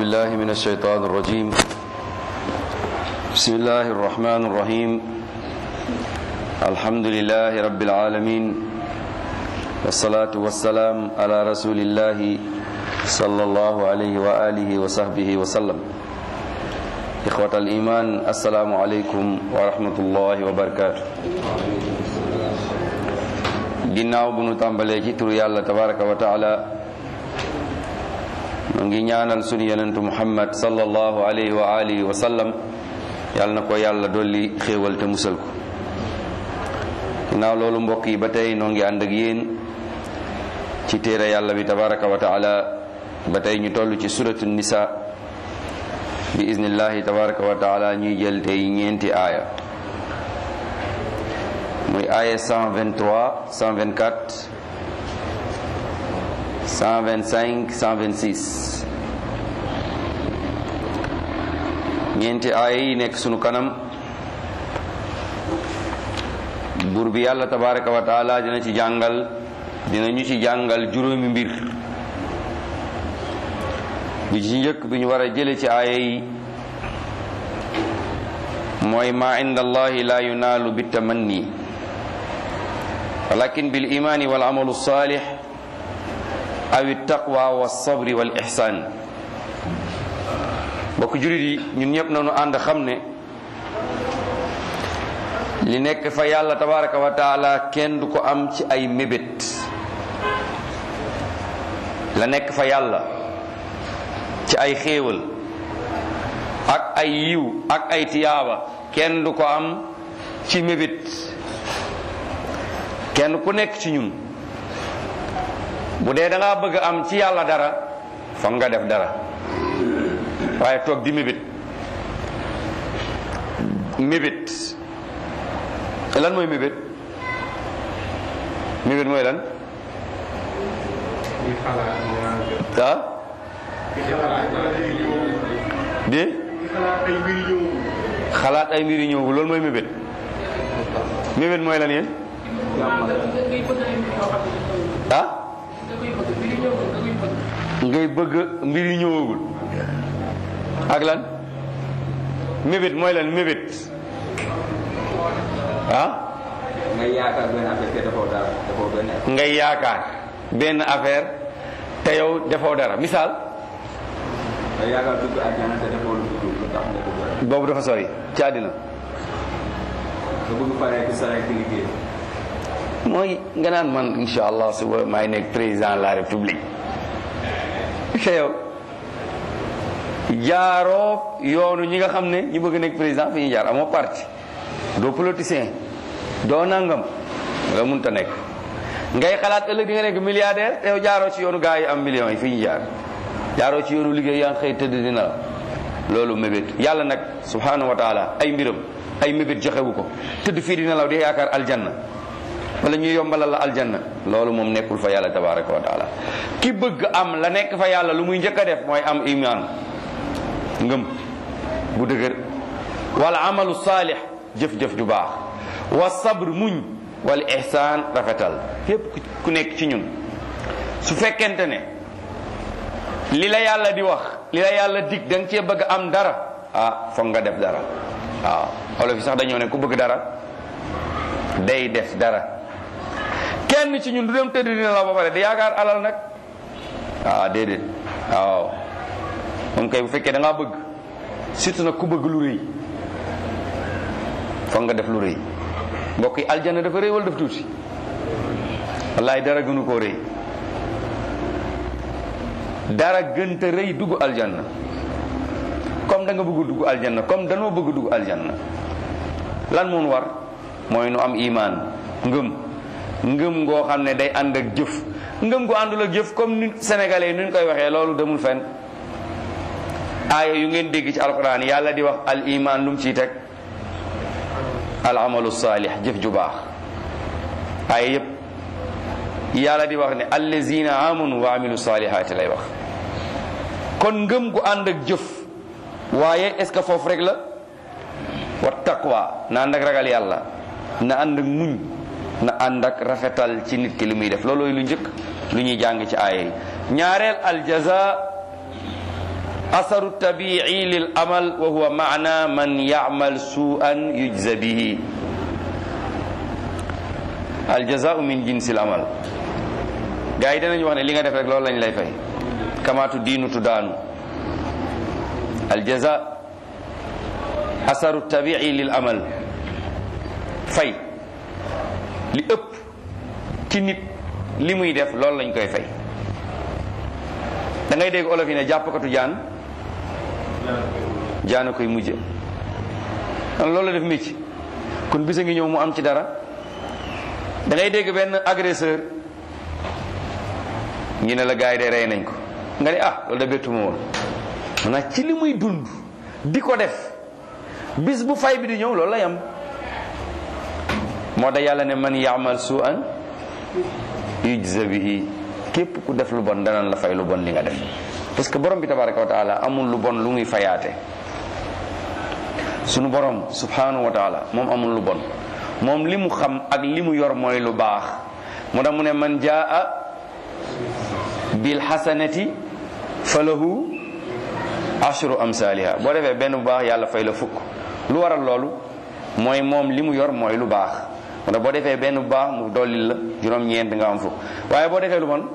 بالله من الشيطان الرجيم بسم الله الرحمن الرحيم الحمد لله رب العالمين والصلاة والسلام على رسول الله صلى الله عليه وآله وصحبه وسلم إخوة الإيمان السلام عليكم ورحمة الله وبركاته ginnaaw bu nu tàmbalee ci turu yàlla tabaraka wa taala mu ngi ñaanal sunu yonentu muhammad sallallahu alayhi wa alihi wa sallam yàlla na ko yàlla dolli xéewal te musal ko ginnaaw loolu mbokk yi ba tey noo ngi ànd ak yéen ci téere yàlla bi tabaraka wa taala ba tey ñu toll ci suratu nisa bi iznillahi tabaraka wa taala ñuy jël tey ñeenti aaya muy aaya 123 124 125 126 ñeenti aaya yi nekk sunu kanam buur bi yàlla tabaraka wa taala dina ci jàngal dina ñu ci jàngal juróomi mbir bi ci njëkk bi ñu war a jële ci aaya yi mooy ma inda allahi la yunaalu bitamanni walakin bil imani wal amalu salih aw taqwa wa sabri wal ihsan bokk jurit yi ñun ñëpp nañu ànd xam ne li nekk fa yàlla tabaraka wa taala kenn du ko am ci ay mébét la nekk fa yàlla ci ay xéewal ak ay yiw ak ay tiyaaba kenn du ko am ci mébét kenn ku nekk ci ñun bu dee da ngaa bëgg am ci yàlla dara foog nga def dara waaye toog di mébét mébét lan mooy mébét mébét mooy lan ah de xalaat ay mbir yu ñëw loolu mooy mébét mébét mooy lan yéen ah ngay bëgg mbir yu ñëwagul ak lan mébét mooy lan mébét ah ngay yaakaar benn affaire te defoo dara defoo benn affaire. ngay yaakaar benn affaire te yow defoo dara misaal ngay yaakaar dugg àjjana te defoo lu dugg lu tax nga dugg boobu dafa sori ci àddina nga bëgg paree ci sa rek liggéey. mooy nga naan man insha allah suba maay nekk président de la république te yow jaaroo yoonu ñi nga xam ne ñi bëgg nekk président fi ñuy jaar amoo parti doo politicien doo nangam nga munta nekk ngay xalaat ëllëg di nga nekk milliardaire te yow jaaroo ci yoonu gaa yi am millions yi fi ñu jaar jaaroo ci yoonu liggéey yaa ngi xëy tëdd dina la loolu mébét yàlla nag subhanahu wa taala ay mbiram ay mébét joxewu ko tëdd fii dina law di yaakaar aljanna wala ñuy yombalal la aljanna loolu moom nekkul fa yàlla tabaraka wa taala ki bëgg am la nekk fa yàlla lu muy njëkk a def mooy am iman ngëm bu dëgër wala amalu saalix jëf-jëf ju baax wa sabr muñ wala ihsaan rafetal yépp ku nekk ci ñun su fekkente ne li la yàlla di wax li la yàlla dig da nga cee bëgg am dara ah foog nga def dara waaw olof yi sax dañoo ne ku bëgg dara day def dara kenn ci ñun du dem tëdd dina la ba pare di yaakaar alal nag ah déedéet waaw moom kay bu fekkee da ngaa bëgg surtout nag ku bëgg lu rëy foog nga def lu rëy mbokk yi aljana dafa rëy wala daf tuuti wallaay dara gënu koo rëy dara gënta rëy dugg aljanna comme da nga bëgg dugg aljanna comme danoo bëgg dugg aljanna lan moon war mooy nu am imaan ngëm ngëm ngoo xam ne day ànd ak jëf ngëm gu àndul ak jëf comme ni sénégalais nuñ koy waxee loolu demul fenn aaya yu ngeen dégg ci alquran yàlla di wax al iman lu mu ciy teg al amalu saalih jëf ju baax aaya yépp yàlla di wax ne allazina amanu wa amilu saalihaati lay wax kon ngëm gu ànd ak jëf waaye est ce que foofu rek la wa taqwa na ànd ak ragal yàlla na ànd ak muñ na ànd ak rafetal ci nit ki li muy def loolooy lu njëkk lu ñuy jàng ci aaya yi ñaareel aljaza asaru tabii lil amal wa huwa maana man yamal suan yujza bihi aljazau min jinsil amal gars yi danañ wax ne li nga def rek loolu lañ lay fay kamaatu diinu tu daanu aljaza asaru tabii lil amal fay li ëpp ci nit li muy def loolu lañ koy fay da ngay dégg olof yi ne jàppkatu jaan jaana koy mujje kon loolu la def mécc kon bisa ngi ñëw mu am ci dara da ngay dégg benn agresseur ñu ne la gars yi de rey nañ ko nga ne ah loolu da bettu ma woon maanaam ci li muy dund di ko def bis bu fay bi di ñëw loolu la yam moo da yàlla ne man yaamal su an yujza bihi képp ku def lu bon danañ la fay lu bon li nga def parce que borom bi tabaraka wa taala amul lu bon lu muy fayaate sunu borom subhanahu wa taala moom amul lu bon moom li mu xam ak li mu yor mooy lu baax mu tax mu ne man jaa bil hasanati falahu ashru amsaliha boo defee benn bu baax yàlla fay la fukk lu waral loolu mooy moom li mu yor mooy lu baax mu tax boo defee benn bu baax mu dollil la juróom-ñeent nga am fukk waaye boo defee lu bon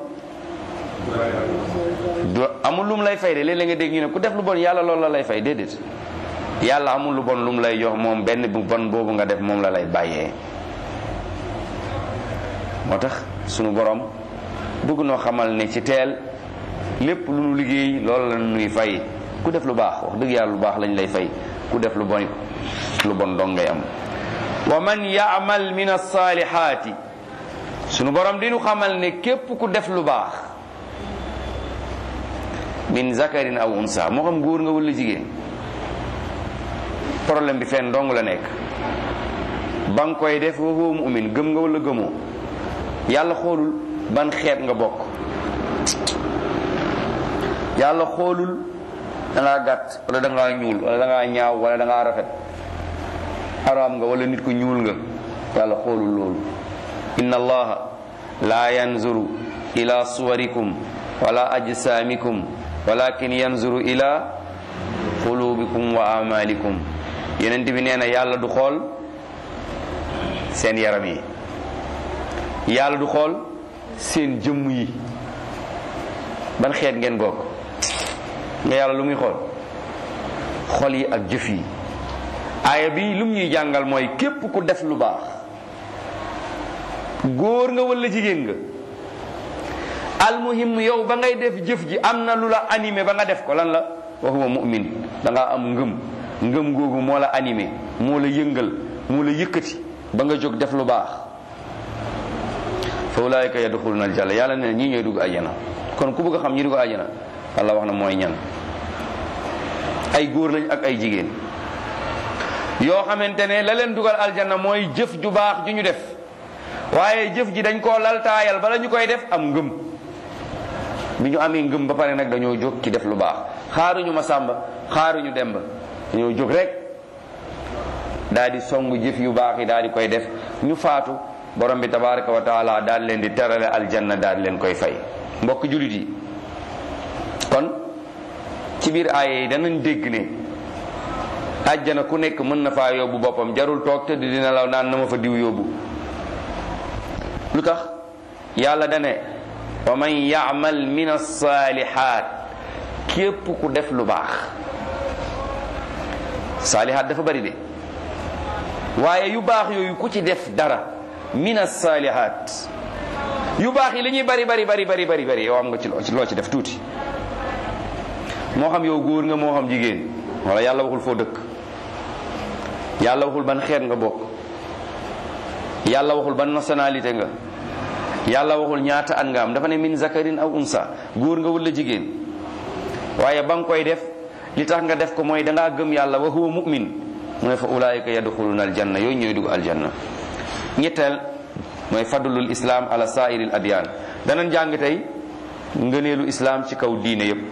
du amul lu mu lay fay de léeg-léeg nga dégg ñu ne ku def lu bon yàlla loolu la lay fay déedéet yàlla amul lu bon lu mu lay jox moom benn bu bon boobu nga def moom la lay bàyyee moo tax sunu borom bëgg noo xamal ne ci teel lépp lu nu liggéey loolu la nuy fay ku def lu baax wax dëgg yàlla lu baax lañ lay fay ku def lu bon lu bon dong ngay am wa man yaamal min alsaalihaati sunu borom dinu xamal ne képp ku def lu baax min zakarin aw unsa moo xam góor nga wala jigéen problème bi fenn dong la nekk ba nga koy def wa huwa mu'min gëm nga wala gëmoo yàlla xoolul ban xeet nga bokk yàlla xoolul da ngaa gàtt wala da ngaa ñuul wala da ngaa ñaaw wala da ngaa rafet araam nga wala nit ku ñuul nga yàlla xoolul loolu inna allaha la yanzuru ila suwarikum wala ajsamikum walakin yanzuru ila qulubikum wa amalikum yonent bi nee na yàlla du xool seen yaram yi yàlla du xool seen jëmm yi ban xeet ngeen bokk nga yàlla lu muy xool xol yi ak jëf yi aaya bi lum ñuy jàngal mooy képp ku def lu baax góor nga walla jigéen nga almuhim yow ba ngay def jëf ji am na lu la animé ba nga def ko lan la wa huwa mu'min da ngaa am ngëm ngëm googu moo la animé moo la yëngal moo la yëkkati ba nga jóg def lu baax fa ulaayika yadxuluna aljanna yàlla ne ñii ñooy dugg àjjana kon ku bëgg a xam ñi dugg àjjana Allah wax na mooy ñan ay góor lañ ak ay jigéen yoo xamante ne la leen dugal aljanna mooy jëf ju baax ju ñu def waaye jëf ji dañ koo laltaayal bala ñu koy def am ngëm bi ñu amee ngëm ba pare nag dañoo jóg ci def lu baax xaaruñu ma sàmba xaaruñu demba dañoo jóg rek daal di song jëf yu baax yi daal di koy def ñu faatu borom bi tabaraka wa taala daal leen di terale aljanna daal leen koy fay mbokk julit yi kon ci biir aaye yi danañ dégg ne àjjana ku nekk mën na faa yóbbu boppam jarul toog te dina law naan na ma fa diw yóbbu lu tax yàlla dane wa man yaamal min alsaalihaat képp ku def lu baax saalihaat dafa bari de waaye yu baax yooyu ku ci def dara min alsaalihaat yu baax yi li ñuy bari bari bari bari bari bari yow am nga ci loo ci def tuuti moo xam yow góor nga moo xam jigéen wala yàlla waxul foo dëkk yàlla waxul ban xeet nga bokk yàlla waxul ban nationalité nga yàlla waxul ñaata at nga am dafa ne min zakarin aw unsa góor nga wala jigéen waaye ba nga koy def li tax nga def ko mooy dangaa gëm yàlla wa huwa mu'min mu ne fa ulaayika yadxuluna aljanna yooyu ñooy dugg aljanna ñetteel mooy fadlul islam ala saairil adyan danañ jàng tey ngëneelu islam ci kaw diine yépp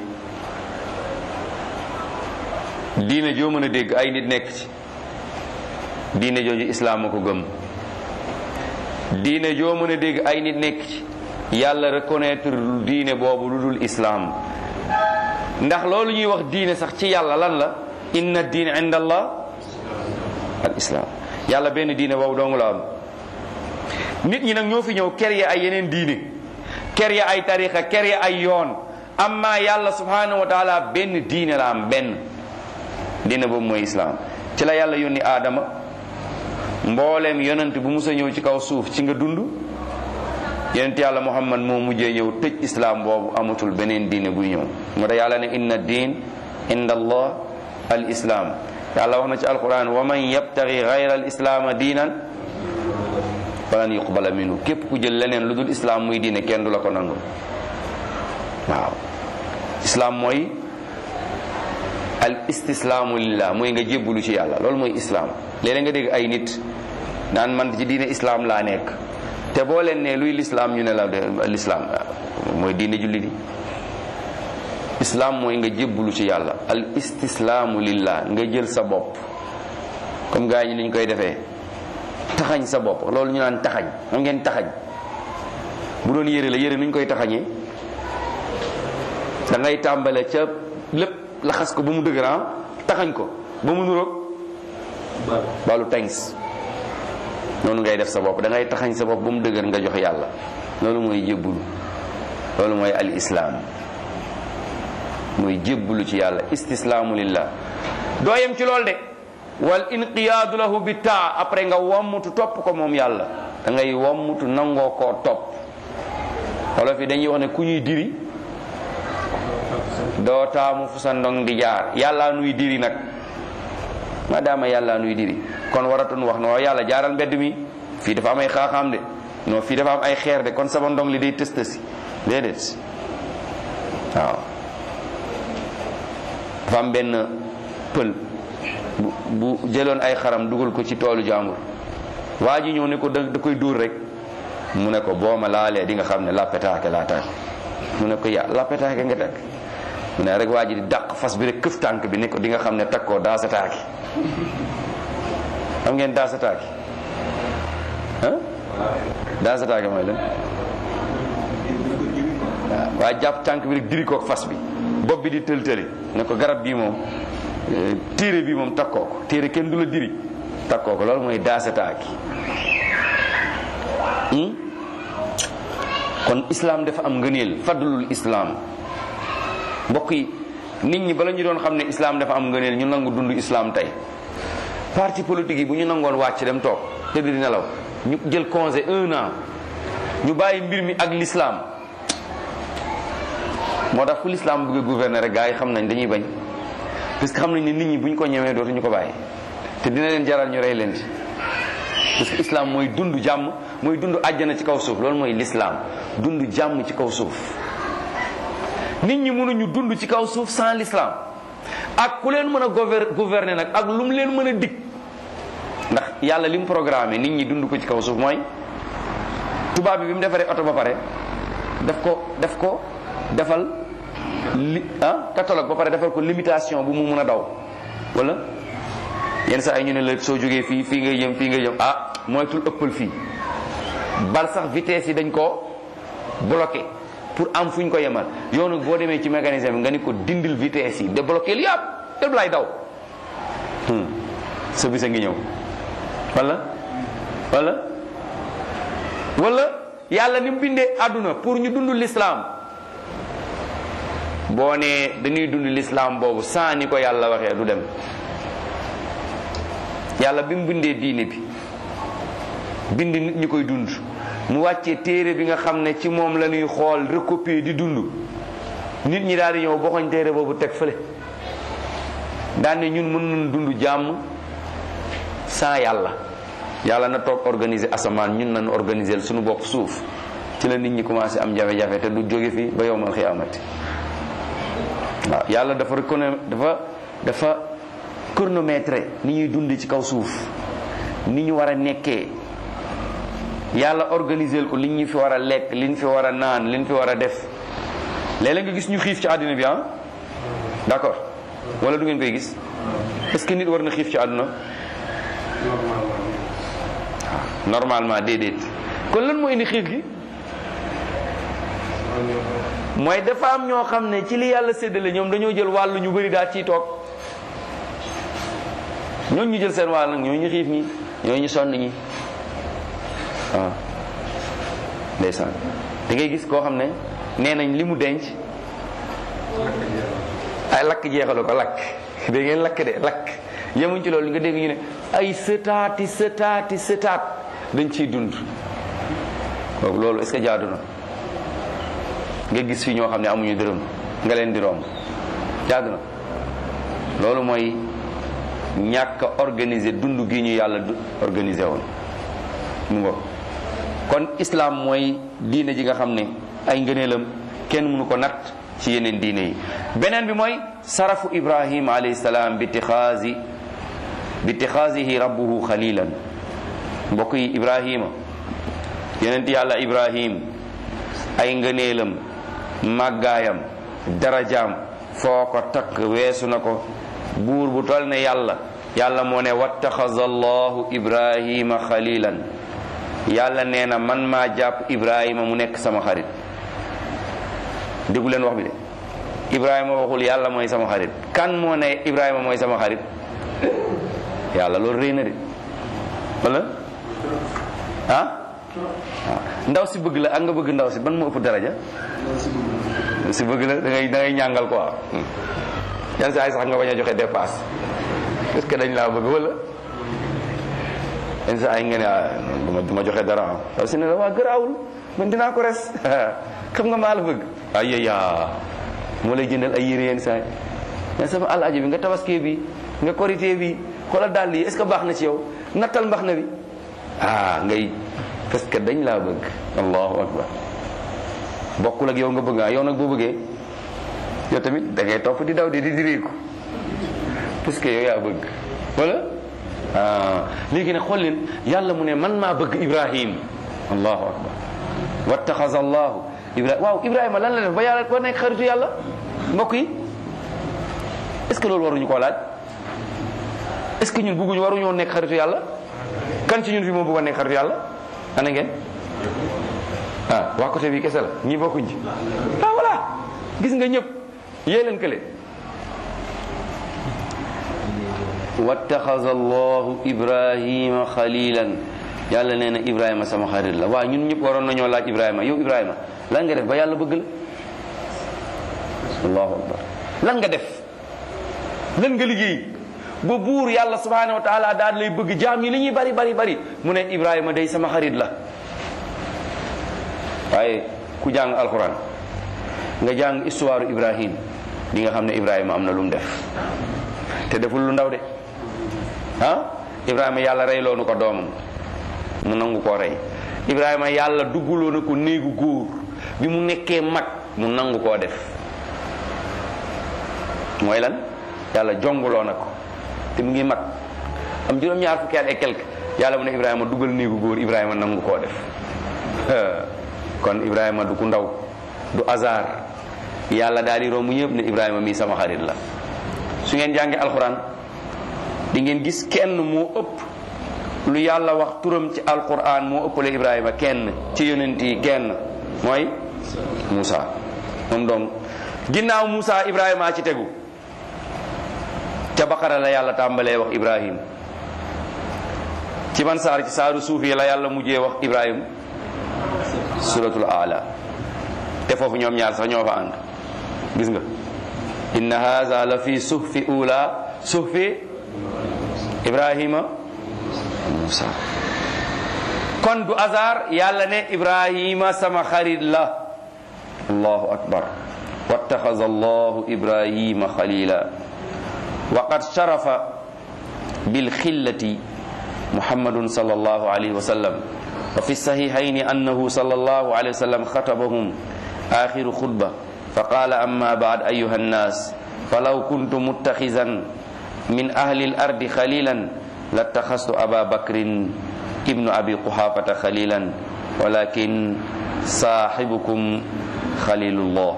diine joo mën a dégg ay nit nekk ci diine jooju islaam a ko gëm diine joo mën a dégg ay nit nekk ci yàlla reconnaître diine boobu lu dul islaam ndax loolu ñuy wax diine sax ci yàlla lan la inna diine inda allah al islam yàlla benn diine boobu dong la am nit ñi nag ñoo fi ñëw ker ya ay yeneen diine ker ya ay tarixa ker ya ay yoon amma yàlla subhanahu wa taala benn diine la am benn diine boobu mooy islam ci la yàlla yónni aadama mbooleem yonent bu musa ñëw ci kaw suuf ci nga dund yonent yàlla muhammad moo mujjee ñëw tëj islam boobu amatul beneen diine buy ñëw moo tax yàlla ne inna diin inda allah al islam yàlla wax na ci alquran wa man yabtagi gayra al islaama diinan falan yuqbala minhu képp ku jël leneen lu dul islam muy diine kenn du la ko nangu waaw islam mooy al istislaamu lillah mooy nga jébbalu ci yàlla loolu mooy islam léeg-léeg nga dégg ay nit naan man ci diine islam laa nekk te boo leen ne luy lislaam ñu ne la lislaam mooy diine julli di islam mooy nga jébbalu ci yàlla al istislaamu lillah nga jël sa bopp comme gaa ñi li ñu koy defee taxañ sa bopp loolu ñu naan taxañ xam ngeen taxañ bu doon yére la yére nu ñu koy taxañee da ngay tàmbale ca lépp laxas ko ba mu dëgër taxañ ko ba mu nuroog balu tangs noonu ngay def sa bopp da ngay taxañ sa bopp ba mu dëgër nga jox yàlla loolu mooy jébbulu loolu mooy al islaam mooy jébbulu ci yàlla istislaamu lillah doo yem ci loolu de wal inqiyaadu lahu bi taa après nga wommutu topp ko moom yàlla da ngay wommutu nangoo koo topp wolof yi dañuy wax ne ku ñuy diri doo taamu fu sa ndong di jaar yàlla nuy diri nag maadaama yàlla nuy diri kon waratun wax no yàlla jaaral mbedd mi fii dafa am ay xaaxaam de non fii dafa am ay xeer de kon sama ndong li day tës tësi déedéet waaw dafa am benn pël bu bu jëloon ay xaram dugal ko ci toolu jàmbur waa ji ñëw ne ko da da koy dóor rek mu ne ko boo ma laalee di nga xam ne lappetaake laa tàkk mu ne ko ya lappetaake nga tàkk mu ne rek waa ji di dàq fas bi rek këf tànk bi ne ko di nga xam ne takkoo daa sa taaki xam ngeen daa sa taaki ah daa sa taaki mooy lan waaw waa jàpp tànk bi rek diri kook fas bi bopp bi di tël tëli ne ko garab bii moom téere bi moom takkoo ko téere kenn du la diri takkoo ko loolu mooy daa sa taaki kon islam dafa am ngëneel fadlul islam mbokk yi nit ñi bala ñu doon xam ne islam dafa am ngëneel ñu nangu dund islam tey parti politique yi bu ñu nangoon wàcc dem toog tëdd di nelaw ñu jël congé un an ñu bàyyi mbir mi ak l'islam moo tax fu l'islam bëgg a gouverner rek gars yi xam nañ dañuy bañ parce que xam nañ ne nit ñi bu ñu ko ñemee dootuñu ko bàyyi te dina leen jaral ñu rey leen ci parce que islam mooy dund jàmm mooy dund àjjana ci kaw suuf loolu mooy l'islam dund jàmm ci kaw suuf nit ñi mënuñu dund ci kaw suuf sans l'islam ak ku leen mën a gouver gouverner nag ak lu mu leen mën a dig ndax yàlla li mu programmé nit ñi dund ko ci kaw suuf mooy tubaab bi bi mu defaree oto ba pare daf ko daf ko defal li ah catalogue ba pare defal ko limitation bu mu mën a daw wala yenn saa ay ñu ne la soo jógee fii fii ngay jëm fii ngay jëm ah moytul ëppal fii bal sax vitesse yi dañ ko bloqué pour am fu ñu ko yemal yoonu boo demee ci mécanisme bi nga ni ko dindil vitesse yi débloqué li yàpp lépp lay daw sa bisa ngi ñëw wala wala wala yàlla ni mu bindee àdduna pour ñu dund l'islam boo nee dañuy dund l'islam boobu sans ni ko yàlla waxee du dem yàlla bi mu bindee diine bi bind nit ñi koy dund mu wàccee téere bi nga xam ne ci moom la ñuy xool recopier di dund nit ñi daal di ñëw boxoñ téere boobu teg fële daan ne ñun mën nañ dund jàmm sans yàlla yàlla na toog organiser asamaan ñun nañ organiser suñu bopp suuf ci la nit ñi commencé am jafe-jafe te du jóge fi ba yowmal xiyaamati waaw yàlla dafa reconna dafa dafa chronométré ni ñuy dund ci kaw suuf ni ñu war a nekkee yàlla organiser ko li ñu fi war a lekk li ñu fi war a naan li ñu fi war a def léeg-léeg nga gis ñu xiif ci àddina bi ah d'accord wala du ngeen koy gis est-ce que nit war na xiif ci àdduna normalement déedéet kon lan moo indi xiif gi mooy dafa am ñoo xam ne ci li yàlla séddale ñoom dañoo jël wàllu ñu bëri daal ciy toog ñooñu ñu jël seen wàll nag ñooñu ñu xiif ñi ñooñu ñu sonn ñi waaw ndeysaan da ngay gis koo xam ne nee nañ li mu denc ay lakk jeexalu ko lakk da ngeen lakk de lakk yemuñ ci loolu nga dégg ñu ne ay sëtaati sëtaati sëtaat dañ ciy dund kooku loolu est-ce que jaadu na nga gis fi ñoo xam ne amuñu dërëm nga leen di romb jaadu na loolu mooy ñàkk a organiser dund gi ñu yàlla du organiser woon mu ngo kon islam mooy diine ji nga xam ne ay ngëneelam kenn mënu ko natt ci yeneen diine yi beneen bi mooy sarafu ibrahim alayhi salaam bi tixaasi bi tixaasihi rabbuhu xalilan mbokk yi ibrahima yonent yàlla ibrahim ay ngëneelam màggaayam darajaam foo ko takk weesu na ko buur bu tol ne yàlla yàlla moo ne wattaxaza allahu ibrahima xalilan yàlla nee na man maa jàpp ibrahima mu nekk sama xarit déggu leen wax bi de ibrahima waxul yàlla mooy sama xarit kan moo ne ibrahima mooy sama xarit yàlla loolu rëy na de wala ah ndaw si bëgg la ak nga bëgg ndaw si ban moo ëpp daraja si bëgg la da ngay da ngay ñàngal quoi yan saa yi sax nga bañ a joxe dépasse est-ce que dañ laa bëgg wala yan saa yi nga ne ah duma duma joxe dara ah ndaw si ne la waa gëraawul man dinaa ko res xam nga maa la bëgg ay yaa moo lay jëndal ay yére yenn saa yi mais sama alaaji bi nga tabaskee bi nga korité bi xoolal daal lii est-ce que baax na ci yow nattal mbax na bi ah ngay parce que dañ laa bëgg allahu akbar bokkul ak yow nga bëgg ah yow nag boo bëggee yow tamit da ngay topp di daw di di diriiku parce que yow yaa bëgg wala ah léegi nag xool leen yàlla mu ne man maa bëgg ibrahim allahu akbar wattaxaza allahu ibrahim waaw ibrahima lan la def ba yàlla ba nekk xaritu yàlla mbokk yi est ce que loolu waruñu koo laaj est ce que ñun bëgguñu waruñoo nekk xaritu yàlla kan ci ñun fi moo bëggoon nekk xaritu yàlla ana ngeen ah waa côté bi kese la ñi bokkuñ ci ah voilà gis nga ñëpp yee leen kële wattaxaza allahu ibrahima xalilan yàlla nee na ibrahima sama xarit la waaw ñun ñëpp waroon nañoo laaj ibrahima yow ibrahima lan nga def ba yàlla bëgg la allahu akbar lan nga def lan nga liggéey ba buur yàlla subhanahu wa taala daal lay bëgg jaam yi li ñuy bari bari bari mu ne ibrahima day sama xarit la waaye ku jàng alquran nga jàng histoire ibrahim di nga xam ne ibrahima am na lu mu def te deful lu ndaw de ah ibrahima yàlla reyloo na ko doomam mu nangu koo rey ibrahima yàlla dugguloo na ko néegu góor bi mu nekkee mag mu nangu koo def mooy lan yàlla jonguloo na ko te mu ngi mag am juróom-ñaar fukki at et quelque yàlla mu ne ibrahima dugal néegu góor ibrahima nangu koo def kon ibrahima du ku ndaw du hasard yàlla daal di romb ñëpp ne ibrahima mii sama xarit la su ngeen jàngee alxuraan di ngeen gis kenn moo ëpp lu yàlla wax turam ci alquran moo ëppale ibrahima kenn ci yonent yi kenn mooy Moussa moom donc ginnaaw Moussa ibrahima ci tegu ca baqara la yàlla tàmbalee wax ibrahim ci ban saar ci saaru suuf yi la yàlla mujjee wax ibrahim suratul ala te foofu ñoom ñaar sax ñoo fa ànd gis nga inna haza la fi suhfi ula suhfi ibrahima Musa kon du hasard yàlla ne ibrahima sama xarit la allahu akbar wattaxaza allahu ibrahima xalila wa qad sharafa bilxillati muhammadun sal allahu alayhi wa sallam wa fi sahihayn annahu sal allahu alayhi wa sallam xatabahum axiru xutba fa qala amma baad ayuha annas falaw kuntu muttaxizan min ahli al ardi xalilan lattaxastu aba bakrin ibnu abi quhafata xalilan walakin saaxibukum xalilullah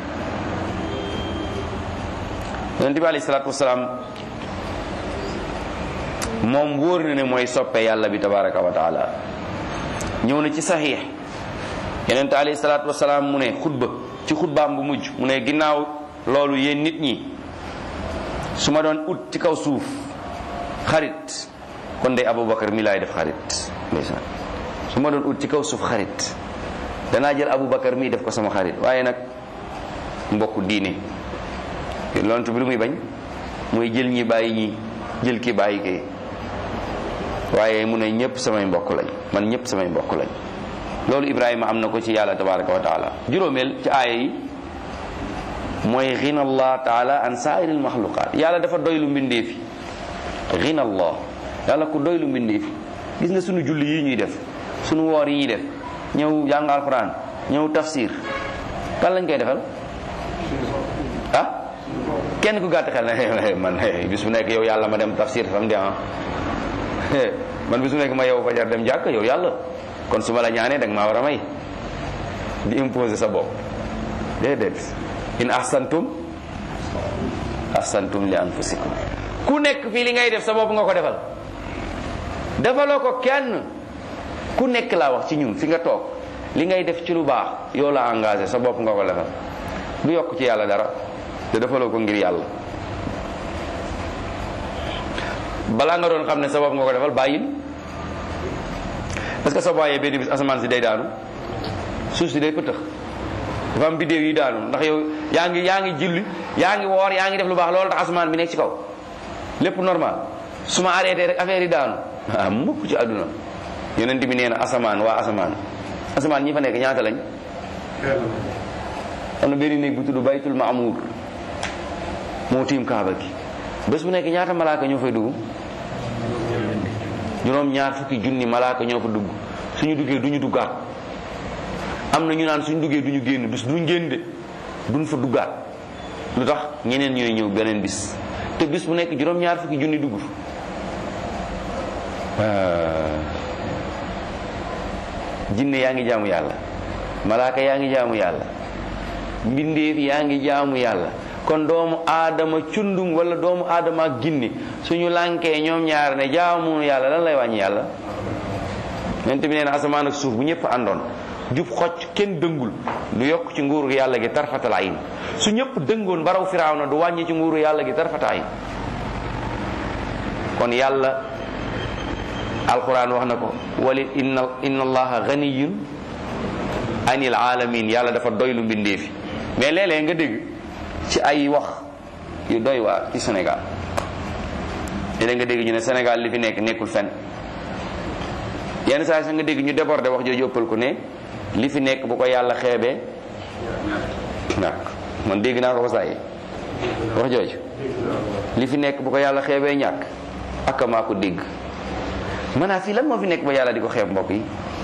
yonente bi alayhi salatu wasalaam moom wóor na ne mooy soppe yàlla bi tabaraka wa taala ñëw na ci saxiix yonent alayhi salaatu wasalaam mu ne xutba ci xutbaam bu mujj mu ne ginnaaw loolu yéen nit ñi su ma doon ut ci kaw suuf xarit kon de Aboubacar mi laay def xarit ndeysaan su ma doon ut ci kaw suuf xarit danaa jël Aboubacar mii def ko sama xarit waaye nag mbokku diine lontu bi lu muy bañ mooy jël ñi bàyyi ñi jël ki bàyyi kii waaye mu ne ñëpp samay mbokk lañ man ñëpp samay mbokk lañ loolu Ibrahima am na ko ci yàlla tabaraka wa taala juróomeel ci aaya yi mooy xina allah taala an saairil maxluqaat yàlla dafa doylu mbindeefi xina allah yàlla ku doylu mbindeefi gis nga sunu julli yi ñuy def sunu woor yi ñuy def ñëw jàng alquran ñëw tafsir kan lañ koy defal ah kenn ku gàtt xel na man bis bu nekk yow yàlla ma dem tafsir samedi ah man bis bu nekk ma yow fajar dem jàkk yow yàlla kon su ma la ñaanee da nga maa war a may di imposer sa bopp déedéet in ahsantum ahsantum li anfusikum ku nekk fii li ngay def sa bopp nga ko defal defaloo ko kenn ku nekk laa wax ci ñun fi nga toog li ngay def ci lu baax yow la engagé sa bopp nga ko defal du yokk ci yàlla dara te defaloo ko ngir yàlla balaa nga doon xam ne sa bopp nga ko defal bàyyil parce que soo bàyyee benn bis asamaan si day daanu suuf si day pëtëx dafa am biddéew yi daanu ndax yow yaa ngi yaa ngi julli yaa ngi woor yaa ngi def lu baax loolu tax asamaan bi nekk ci kaw lépp normal su ma arrêté rek affaire yi daanu ah mukk ci àdduna yonent bi nee na asamaan waa asamaan asamaan ñi fa nekk ñaata lañ am na benn néeg bu tudd baytul maamuur moo tiim kaaba gi bés bu nekk ñaata malaaka ñoo fay dugg juróom ñaar fukki junni malaaka ñoo fa dugg suñu duggee duñu duggaat am na ñu naan suñu duggee duñu génn bis duñ génn de duñ fa duggaat lu tax ñeneen ñooy ñëw beneen bis te bis bu nekk juróom ñaar fukki junni dugg jinne yaa ngi jaamu yàlla malaaka yaa ngi jaamu yàlla mbindeef yaa ngi jaamu yàlla kon doomu aadama cundum wala doomu aadama ak ginne suñu lànkee ñoom ñaar ne jaamu yàlla lan lay wàññi yàlla yonent bi nee na asamaan ak suuf bu ñëpp àndoon jub xocc kenn dëngul du yokk ci nguuru yàlla gi tarfatal ayn su ñëpp dëngoon baraw firaaw na du wàññi ci nguuru yàlla gi tarfatal ayn kon yàlla alquran wax na ko wali inna inna allaha ganiyun anil alamin yàlla dafa doylu mbindeefi mais léeg-léeg nga dégg ci ay wax yu doy waar ci Sénégal léeg nga dégg ñu ne Sénégal li fi nekk nekkul fen yenn saa sax nga dégg ñu débordé wax jooju ëppal ko ne li fi nekk bu ko yàlla xeebee ñàkk man dégg naa ko ba saa yi wax jooju li fi nekk bu ko yàlla xeebee ñàkk ak maa ko dégg maanaam fii lan moo fi nekk ba yàlla di ko xeeb mbokk yi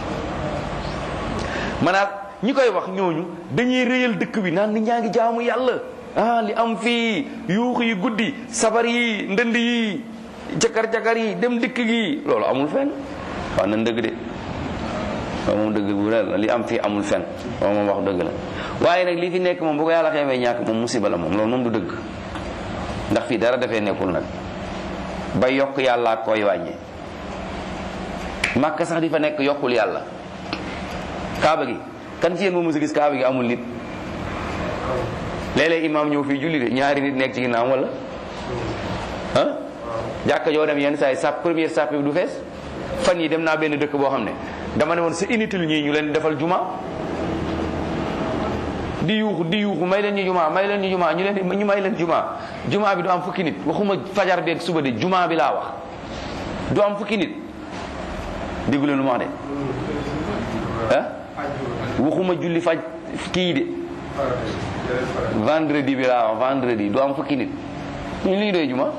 maanaam ñi koy wax ñooñu dañuy réyal dëkk bi naan nit ñaa ngi jaamu yàlla ah li am fii yuux yi guddi sabar yi ndënd yi jakar-jakar yi dem dëkk gi loolu amul fenn waaw nan dëgg de waaw moom dëgg bu la li am fii amul fenn waaw moom wax dëgg la waaye nag li fi nekk moom bu ko yàlla xeebee ñàkk moom musiba la moom loolu moom du dëgg ndax fii dara dafee nekkul nag ba yokk yàlla ak koy wàññi màkk sax di fa nekk yokkul yàlla kaaba gi kan ci yéen moo mës a gis kaaba gi amul nit léeg-léeg imaam ñëw fii julli de ñaari nit nekk ci ginnaaw wala ah jàkka joo dem yenn saa yi sàpp première sàpp bi du fees fan yi dem naa benn dëkk boo xam ne dama ne woon c'est inutile ñii ñu leen defal juma di yuuxu di yuuxu may leen ñu juma may leen ñu juma ñu leen ñu may leen juma juma bi du am fukki nit waxuma fajar beeg suba de juma bi laa wax du am fukki nit déggu leen lu ma wax de ah waxuma julli faj kii de vendredi bi laa wax vendredi du am fukki nit ñu li ñu doy juma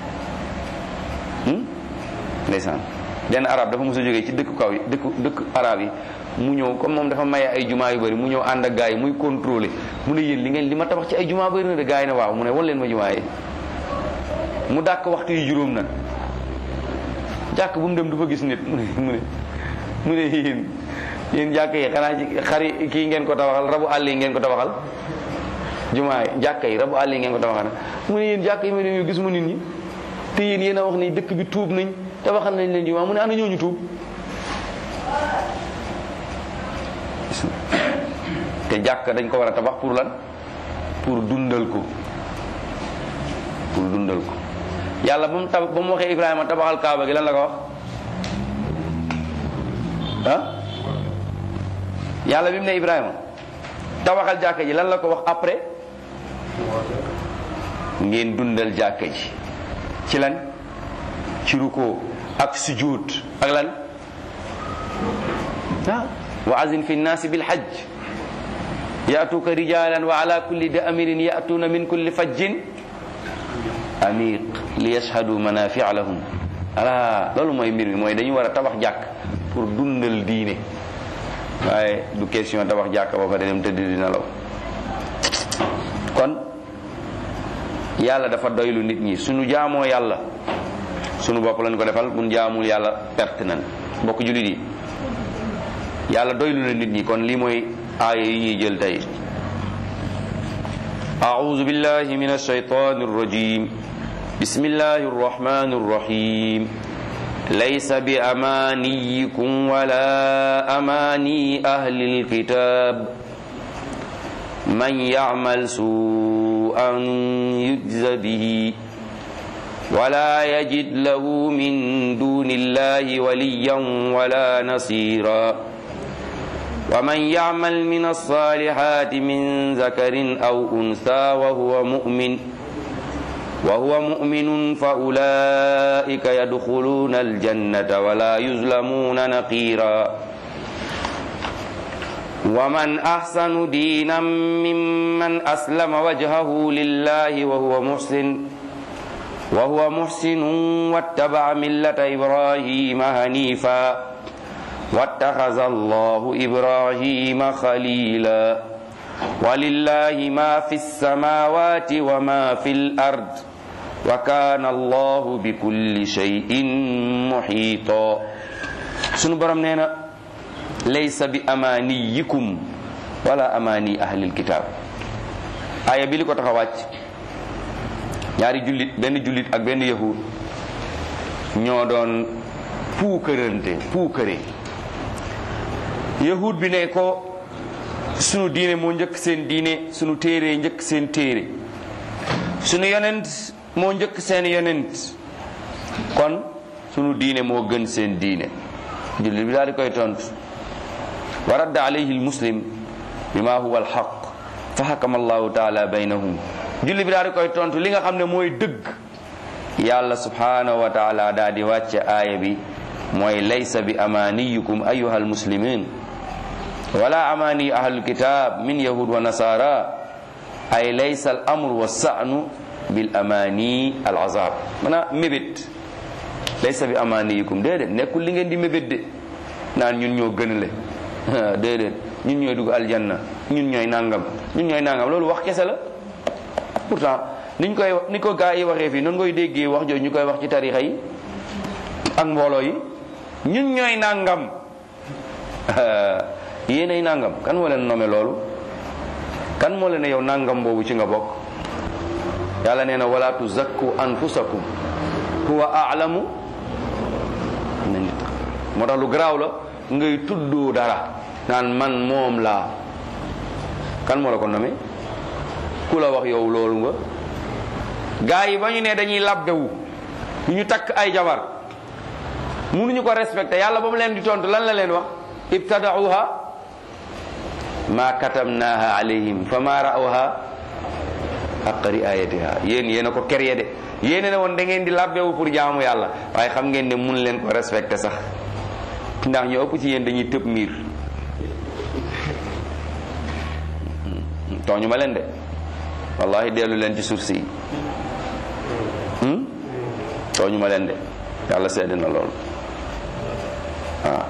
ndeysaan benn arab dafa mos a jógee ci dëkk kaw yi dëkk dëkk arab yi mu ñëw comme moom dafa maye ay juma yu bëri mu ñëw ànd ak gars yi muy contrôlé mu ne yéen li ngeen li ma tabax ci ay juma bëri na de gars yi ne waaw mu ne wan leen ma juma yi mu dàkk waxtu yu juróom nag jàkk bu mu dem du fa gis nit mu ne mu ne mu ne yéen yéen jàkk yi xanaa ci xari kii ngeen ko tabaxal rabu àll yi ngeen ko tabaxal jumaa yi jàkk yi rabu àll yi ngeen ko tabaxal mu ne yéen jàkk yi ma dem gisuma nit ñi te yéen yéen a wax ni dëkk bi tuub nañ tabaxal nañ leen jumaa mu ne ana ñooñu tuub te jàkk dañ ko war a tabax pour lan pour dundal ko pour dundal ko yàlla ba mu tab ba mu waxee Ibrahima tabaxal kaaba gi lan la ko wax ah yàlla bi mu ne Ibrahima tabaxal jàkka ji lan la ko wax après ngeen dundal jàkka ji ci lan ci ruko ak sujud ak lan ah wa azin fi nnaasi bilhajj yaatuuka rijalan wa ala kulli damirin yaatuuna min kulli fajjin amiq li yashhadu manafia lahum ala loolu mooy mbir mi mooy dañu war a tabax jàkk pour dundal diine waaye du question tabax jàkk ba pare dem tëdd di nelaw kon yàlla dafa doylu nit ñi suñu jaamoo yàlla sunu bopp lañ ko defal mun jaamul yàlla perte nan mbokk jullit yi yàlla doylu na nit ñi kon lii mooy aaya yi ñuy jël tey أعوذ بالله من الشيطان الرجيم بسم الله الرحمن الرحيم ليس بأمانيكم ولا أماني أهل الكتاب من يعمل سوءا يجز به ولا يجد له من دون الله وليا ولا نصيرا ومن يعمل من الصالحات من ذكر أو أنثى وهو مؤمن وهو مؤمن فأولئك يدخلون الجنة ولا يظلمون نقيرا ومن أحسن دينا ممن أسلم وجهه لله وهو محسن وهو محسن واتبع ملة إبراهيم هنيفا واتخذ الله إبراهيم خليلا ولله ما في السماوات وما في الأرض وكان الله بكل شيء محيطا سنو برام نينا ليس بأمانيكم ولا أماني أهل الكتاب آية بيلي كو تخوات ñaari jullit benn jullit ak benn yahud ñoo doon puukërante puukëre yahud bi ne ko sunu diine moo njëkk seen diine sunu téere njëkk seen téere sunu yonent moo njëkk seen yonent kon sunu diine moo gën seen diine jullit bi daal di koy tontu wa radda alayhi almuslim bima huwa alxaq fa xakama allahu taala baynahum jullit bi daal di koy tontu li nga xam ne mooy dëgg yàlla subhanahu wa taala daal di wàcce aaya bi mooy laysa bi amaniyukum ayuha almuslimin wala amani ahlul kitab min yahud wa nasara ay laysa al amru wa sa'nu bil amani al azab mana mébét laysa bi amaniyukum déedéet nekkul li ngeen di mébét de naan ñun ñoo gënale déedéet ñun ñooy dugg aljanna ñun ñooy nangam ñun ñooy nangam loolu wax kese la pourtant niñ koy ni ko gaa yi waxee fii noonu koy déggee wax jooju ñu koy wax ci tarixa yi ak mbooloo yi ñun ñooy nangam yéenay nangam kan moo leen nome loolu kan moo leen ne yow nangam boobu ci nga bokk yàlla nee na wala tuzakku anfusakum huwa a'lamu na nit moo tax lu garaaw la ngay tuddoo dara naan man moom laa kan moo la ko nome ku la wax yow loolu nga gaa yi ba ñu ne dañuy labbewu ñu takk ay jabar mënuñu ko respecté yàlla ba mu leen di tontu lan la leen wax ibtadauha ma katamnaha alayhim fa ma ra'awha haqqa riayatiha yéen yéen a ko kerye de yéen ne woon da ngeen di labbewu pour jaamu yàlla waaye xam ngeen ne mun leen ko respecté sax ndax ñu ëpp ci yéen dañuy tëb miir tooñu ma leen de wallahi dellu leen ci suuf si tooñu ma leen de yàlla seede na loolu waaw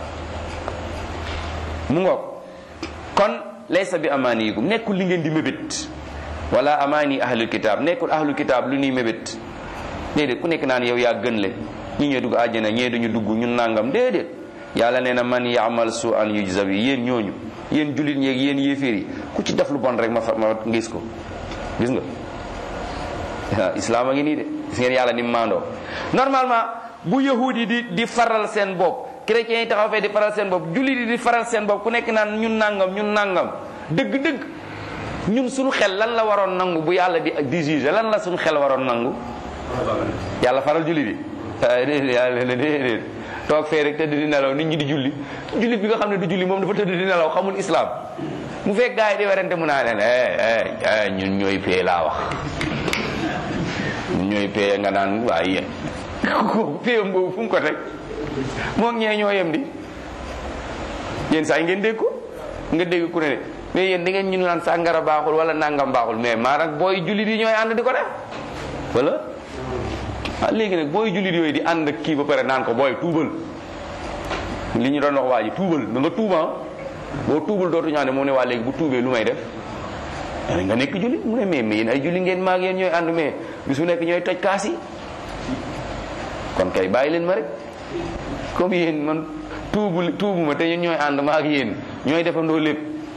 mu ngoog kon laysa bi amaaniyikum nekkul li ngeen di mébét wala amaani ahlul kitaab nekkul ahlul kitaab lu ñuy mébét déedéet ku nekk naan yow yaa gën le ñi ñooy dugg àjjana ñee duñu dugg ñun nangam déedéet yàlla nee na man yaamal su an yujza bi yéen ñooñu yéen jullit ñeeg yéen yéeféer yi ku ci def lu bon rek ma fa ma ngis ko gis nga waaw islaam a ngi nii de gis ngeen yàlla ni mu maandoo normalement bu yahud yi di di faral seen bopp chrétiens yi taxaw fee di faral seen bopp jullit yi di faral seen bopp ku nekk naan ñun nangam ñun nangam dëgg-dëgg ñun suñu xel lan la waroon nangu bu yàlla di di juger lan la suñu xel waroon nangu yàlla faral julli di waaye déedéet yàlla ne déedéet toog fee rek tëdd di nelaw nit ñi di julli jullit bi nga xam ne du julli moom dafa tëdd di nelaw xamul islam mu fekk gars yi di werante mu naa leen eh eh ñun ñooy pee laa wax ñun ñooy pee nga naan waaye yéen kooku péyam boobu fu mu ko teg moo ñee ñoo yem di yéen saa yi ngeen dégg ko nga dégg ku ne mais yéen da ngeen ñu naan sàngara baaxul wala nangam baaxul mais maa nag booy jullit yi ñooy ànd di ko def wala ah léegi nag booy jullit yooyu di ànd ak kii ba pare naan ko booy tuubal li ñu doon wax waa ji tuubal da nga tuuba boo tuubal dootu ñaan ne moom ne waa léegi bu tuubee lu may def nga nekk jullit mu ne mais mais yéen ay julli ngeen maag yéen ñooy ànd mais bis bu nekk ñooy toj kaas yi kon kay bàyyi leen ma rek comme yéen man tuubu tuubu ma te ñun ñooy ànd ma ak yéen ñooy defandoo lépp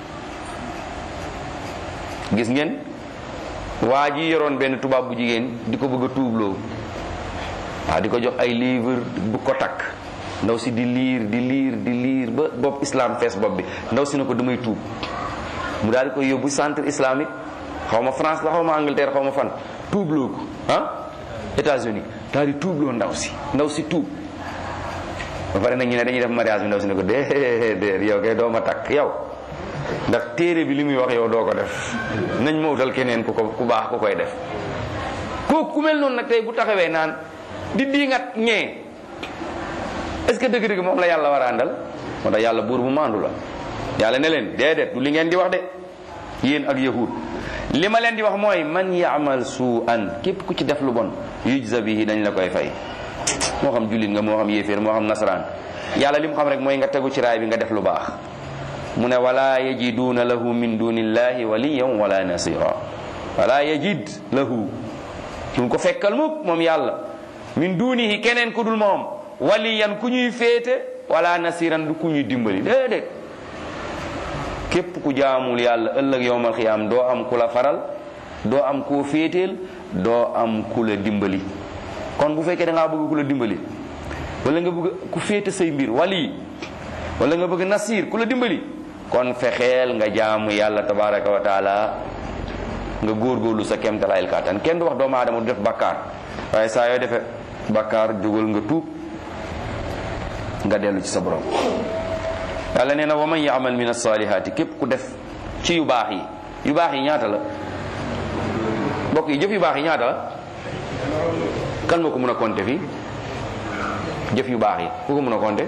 gis ngeen waa ji yoroon benn tubaab bu jigéen di ko bëgg a tuubloo waaw di ko jox ay livre bu ko takk ndaw si di liir di liir di liir ba bopp islam fees bopp bi ndaw si na ko damay tuub mu daal di koy yóbbu centre islamique xaw ma France la xaw ma Angleterre xaw ma fan tuubloo ko ah États-Unis daal di tuubloo ndaw si ndaw si tuub ba pare nag ñu ne dañuy def mariage bi ndaw si ne ko déedéet yow kay doo ma takk yow ndax téere bi li muy wax yow doo ko def nañ ma wutal keneen ku ko ku baax ku koy def kooku ku mel noonu nag tey bu taxawee naan di diingat ñee est-ce que dëgg-dëgg moom la yàlla war a àndal moo tax yàlla buur bu maandu la yàlla ne leen déedéet du li ngeen di wax de yéen ak yahud li ma leen di wax mooy man yaamal suu an képp ku ci def lu bon yujza bihi dañ la koy fay moo xam jullit nga moo xam yéeféer moo xam nasaraan yàlla li mu xam rek mooy nga tegu ci raay bi nga def lu baax mu ne wala yajiduuna lahu min dunillahi waliyan wala nasira wala yajid lahu duñ ko fekkal mukk moom yàlla min dunihi keneen ku dul moom waliyan ku ñuy féete wala nasiran du ku ñuy dimbali déedéet képp ku jaamul yàlla ëllëg yowmal xiyaam doo am ku la faral doo am koo féeteel doo am ku la dimbali kon bu fekkee da ngaa bëgg ku la dimbali wala nga bëgg ku féete say mbir wali wala nga bëgg nasir ku la dimbali kon fexeel nga jaamu yàlla tabaraka wa taala nga góorgóorlu sa kemtalaayil kàttan kenn du wax doomu aadama du def bakkaar waaye saa yoo defee bakkaar jógal nga tuub nga dellu ci sa borom yàlla nee na wa man yaamal min alsalihaati képp ku def ci yu baax yi yu baax yi ñaata la mbokk yi jëf yu baax yi ñaata la kan moo ko mën a compter fii jëf yu baax yi ku ko mën a compter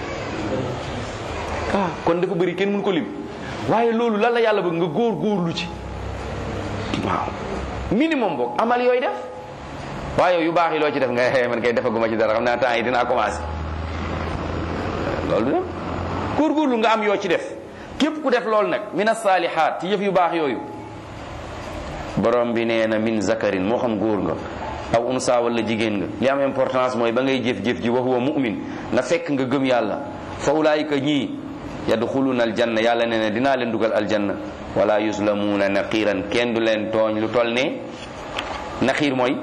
ah kon dafa bëri kenn mën ko lim waaye loolu lan la yàlla bëgg nga góor góorlu ci waaw minimum boog amal yooyu def waaye yu baax yi loo ci def nga man kay defaguma ci dara xam naa temps yi dinaa commencé loolu du dem góorgóorlu nga am yoo ci def képp ku def loolu nag min asalihaat ci yëf yu baax yooyu borom bi nee na min zakarin moo xam góor nga aw unsa wala jigéen nga li am importance mooy ba ngay jëf-jëf ji wa huwa mu'min na fekk nga gëm yàlla fa ulaayika ñii yadxuluuna aljanna yàlla nee na dinaa leen dugal aljanna wala yuslamuuna naqiiran kenn du leen tooñ lu toll ne naqiir mooy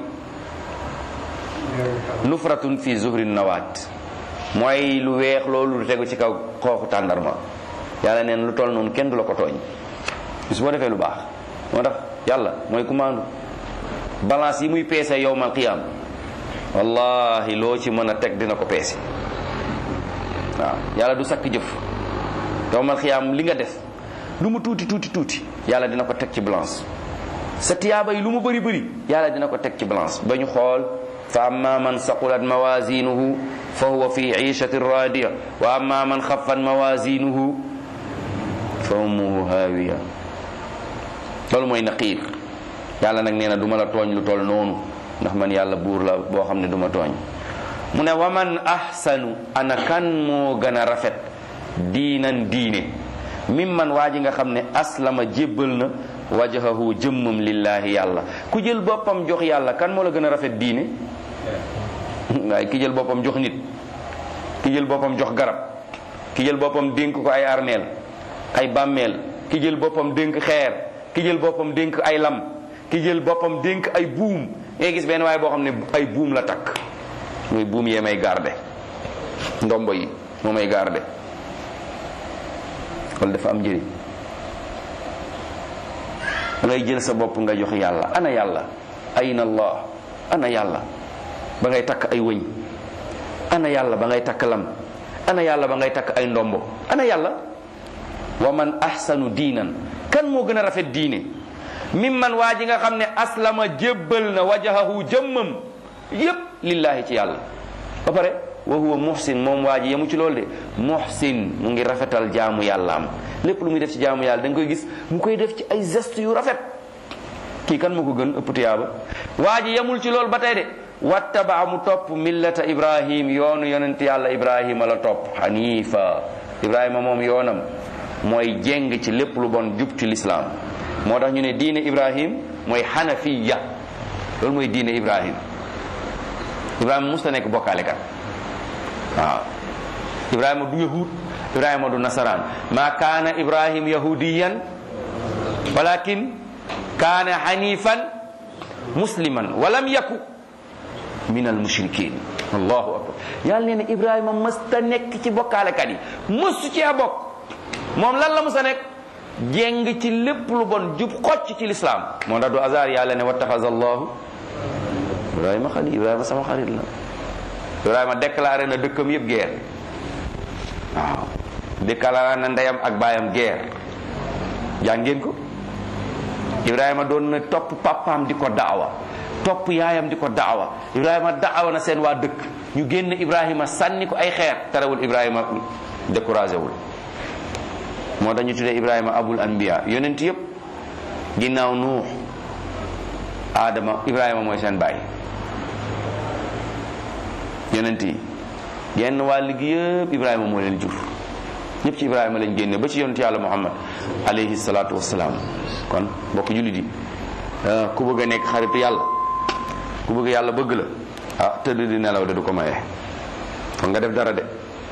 nufratun fi zuhri nawaat mooy lu weex loolu lu tegu ci kaw xooxu tàndarma yàlla neen lu toll noonu kenn du la ko tooñ bis boo defee lu baax moo tax yàlla mooy commande balance yi muy peese yowmal qiyam wallahi loo ci mën a teg dina ko peese waaw yàlla du sakk jëf yowmal qiyam li nga def lu mu tuuti tuuti tuuti yàlla dina ko teg ci balance sa tiyaaba yi lu mu bëri bëri yàlla dina ko teg ci balance ba ñu xool fa amma man saqulat mawazinuhu fa huwa fi ishati radiya wa amma man xaffat mawazinuhu fa ummuhu hawiya loolu mooy naqiir yàlla nag nee na du ma la tooñ lu toll noonu ndax man yàlla buur la boo xam ne du ma tooñ mu ne wa man ahsanu ana kan moo gën a rafet diinan diine mim man waa ji nga xam ne aslama jébbal na wajahahu jëmmam lillahi yàlla ku jël boppam jox yàlla kan moo la gën a rafet diine waaye ki jël boppam jox nit ki jël boppam jox garab ki jël boppam dénk ko ay armeel ay bàmmeel ki jël boppam dénk xeer ki jël boppam dénk ay lam ki jël boppam dénk ay buum ngay gis benn waaye boo xam ne ay buum la takk mooy buum yee may garde ndombo yi moo may garde loolu dafa am njëriñ da ngay jël sa bopp nga jox yàlla ana yàlla ayna allah ana yàlla ba ngay takk ay wëñ ana yàlla ba ngay takk lam ana yàlla ba ngay takk ay ndombo ana yàlla wa man ahsanu diinan kan moo gën a rafet diine mimman waa ji nga xam ne aslama jébbal na wajahahu jëmmam yépp lillahi ci yàlla ba pare wa huwa muhsin moom waa ji yemu ci loolu de muhsin mu ngi rafetal jaamu yàlla am lépp lu muy def ci jaamu yàlla da nga koy gis mu koy def ci ay geste yu rafet kii kan moo ko gën ëpp tiyaaba waa ji yemul ci loolu ba tey de wattabaa mu topp millata ibrahim yoonu yonent yàlla ibrahima la topp hanifa ibrahima moom yoonam mooy jéng ci lépp lu bon jub ci lislaam moo tax ñu ne diine ibrahim mooy hanafiya loolu mooy diine ibrahim ibrahima musta nekk bokkaale kat waaw ibrahima du yahud ibrahima du nasaraan ma kaana ibrahim yahudiyan walakin kaana hanifan musliman walam yaku min al mushrikin allahu akbar yàlla nee na ibrahima mësta nekk ci bokkaalekat yi mësu cee bokk moom lan la mësa nekk jéng ci lépp lu bon jub xocc ci lislaam moo tax du hasard yàlla ne wattaxaza allahu ibrahima xalil ibrahima sama xarit la ibrahima déclaré na dëkkam yëpp guerre waaw déclaré na ndeyam ak baayam guerre jàngeen ko ibrahima doon na topp papaam di ko daawa topp yaayam di ko daawa ibrahima daawa na seen waa dëkk ñu génn ibrahima sànni ko ay xeer terewul ibrahima découragé wul moo tax ñu tuddee ibrahima abul anbiya yonent yëpp ginnaaw nuux aadama ibrahima mooy seen baay yonent yi genn wàll gi yëpp ibrahima moo leen jur ñëpp ci ibrahima lañ génne ba ci yonent yàlla muhammad alayhi salaatu wassalaam kon mbokk jullit yi ku bëgg a nekk xaritu yàlla ku bëgg yàlla bëgg la ah tëdd di nelaw de du ko maye kon nga def dara de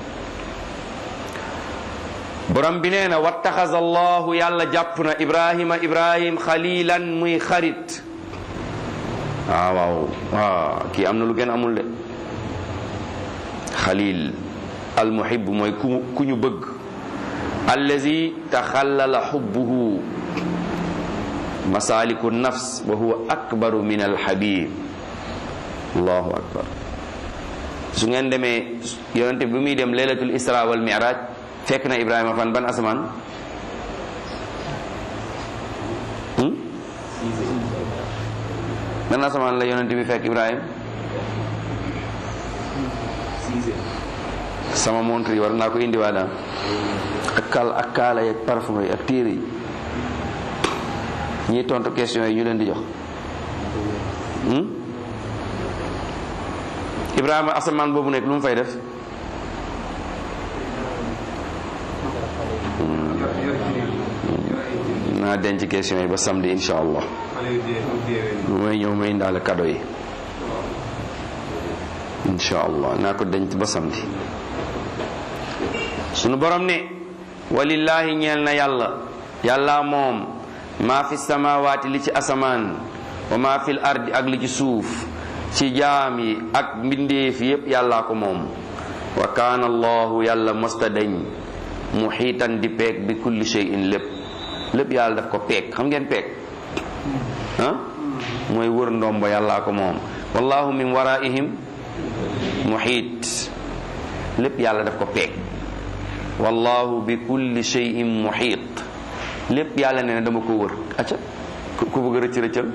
borom bi nee na wattaxaza allahu yàlla jàpp na ibrahima ibrahim xalilan muy xarit waaw waaw waaw kii am na lu gën amul de xalil almuhib mooy ku ku ñu bëgg allazi taxallala xubbuhu masaliku nafs wa huwa akbaru min alxabib allahu akbar su ngeen demee yonente bi muy dem laylatul isra wal miraj fekk na ibrahima fan ban asamaan ban asamaan la yonente bi fekk ibrahima sama montre yi war naa ko indi waa daan ak kal ak kaala yi ak parfum yi ak téere yi ñiy tontu question yi ñu leen di jox Ibrahima asamaan boobu nekk lu mu fay def naa denc question yi ba samedi insha allah bu may ñëw may indaale cadeau yi insha allah naa ko denc ba samedi sunu borom ne walillahi ñeel na yàlla yàlla moom maa fi samawaati li ci asamaan wa maa fil ardi ak li ci suuf ci jaam yi ak mbindeef yépp yàllaa ko moom wa kaana allahu yàlla mosta dañ muxiitan di peeg bi kulli shay'in lépp lépp yàlla daf ko peeg xam ngeen peeg ah mooy wër ndombo yàllaa ko moom wallahu min waraihim muxiit lépp yàlla daf ko peeg wallahu bi kulli shay'in muxiit lépp yàlla nee na dama ko wër acca ku bëgg rëcc rëccal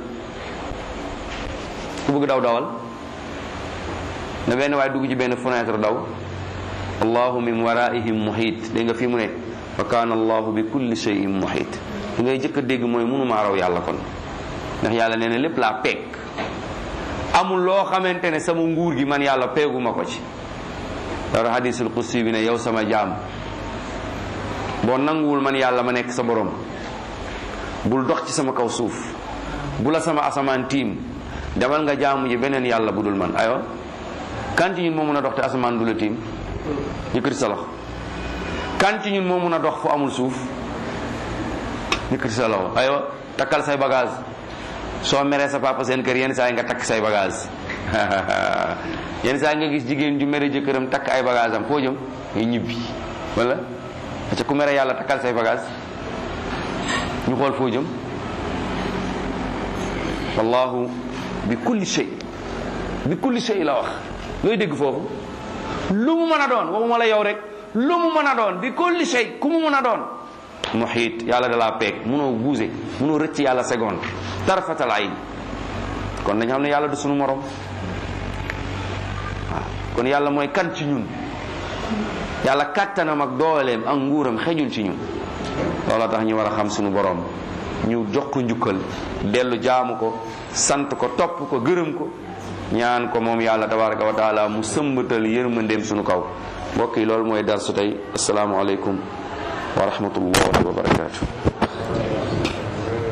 ku bëgg daw dawal na benn waaye dugg ci benn fenêtre daw allahu min waraihim muhit dégg nga fii mu ne wa kaana allahu bi kulli shay'in muhit li ngay jëkk a dégg mooy mënumaa raw yàlla kon ndax yàlla nee na lépp laa peeg amul loo xamante ne sama nguur gi man yàlla peeguma ko ci dara hadisul qudsi bi ne yow sama jaam boo nanguwul man yàlla ma nekk sa borom bul dox ci sama kaw suuf bu la sama asamaan tiim demal nga jaamu ji beneen yàlla bu dul man aywa kan ci ñun moo mun a dox te asamaan du la tiim yëkkati sa loxo kan ci ñun moo mun a dox fu amul suuf yëkkati sa loxo aywa takkal say bagage soo meree sa papa seen kër yenn saa yi nga takk say bagage yenn saa yi nga gis jigéen ju mere jëkkëram takk ay bagage am foo jëm ngay ñibbi wala ca ku mere yàlla takkal say bagage ñu xool foo jëm wallahu bi kulli shay bi kulli shay la wax looy dégg foofu lu mu mën a doon waxuma la yow rek lu mu mën a doon bi kulli shay ku mu mën a doon muhiit yàlla da laa peeg munoo buuse munoo rëcc yàlla seconde tarfatal ayn kon nañ xam ne yàlla du sunu morom waaw kon yàlla mooy kan ci ñun yàlla kàttanam ak dooleem ak nguuram xejul ci ñun looloo tax ñu war a xam sunu borom ñu jox ko njukkal dellu jaamu ko sant ko topp ko gërëm ko ñaan ko moom yàlla tabaraka wa taala mu sëmbatal yërmandeem sunu kaw mbokk yi loolu mooy dar su tey asalaamualeykum wa rahmatullahi wa barakatuh